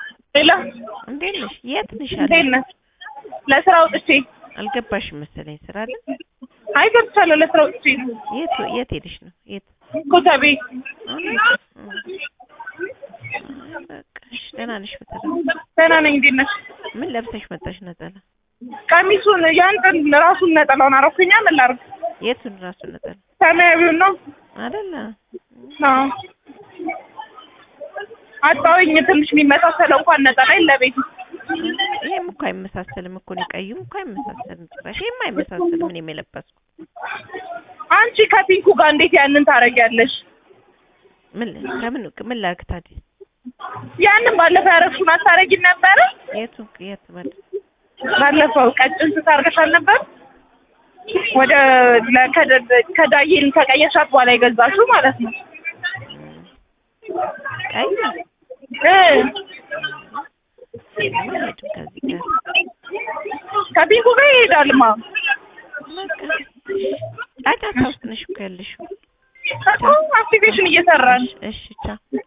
ሌላ እንዴት ነሽ? የት ነሽ? አለ እንዴት ነህ? ለስራ ወጥቼ አልገባሽም መሰለኝ ስራ አለ። አይ ገብቻለሁ። ለስራ ወጥቼ የት የት ሄደሽ ነው? የት ኮተቤ እውነት? አይ በቃ እሺ፣ ደህና ነሽ? በተረፈ ደህና ነኝ። እንዴት ነሽ? ምን ለብሰሽ መጣሽ? ነጠላ ቀሚሱን ያንተን ራሱን ነጠላውን አረኩኛ። ምን ላድርግ? የቱን ራሱ ነጠላ ሰማያዊውን ነው አይደለ? አዎ። አጣሁኝ ትንሽ የሚመሳሰለው እንኳን ነጠላ ለቤት ይሄም እኮ አይመሳሰልም እኮ ነው። ቀዩም እኮ አይመሳሰልም ጭራሽ። ይሄም አይመሳሰልም። እኔም የለበስኩት አንቺ ከፒንኩ ጋር እንዴት ያንን ታረጊያለሽ? ምን ከምን ምን ላድርግ ታዲያ? ያንን ባለፈው ያረግሽውን አታረጊም ነበረ? የቱ የት ማለት ባለፈው ቀጭን ስታርገሻል ነበር? ወደ ለከደ- ከዳዬን ከቀየሻት በኋላ የገዛሽው ማለት ነው። ቀይ እ አይሄድም ከዚህ ጋር ከፒንኩ ጋር ይሄዳልማ። በቃ ጫጫታ ውስጥ ነሽ እኮ ያለሽው። እኮ አክቲቬሽን እየሰራን እሺ ቻው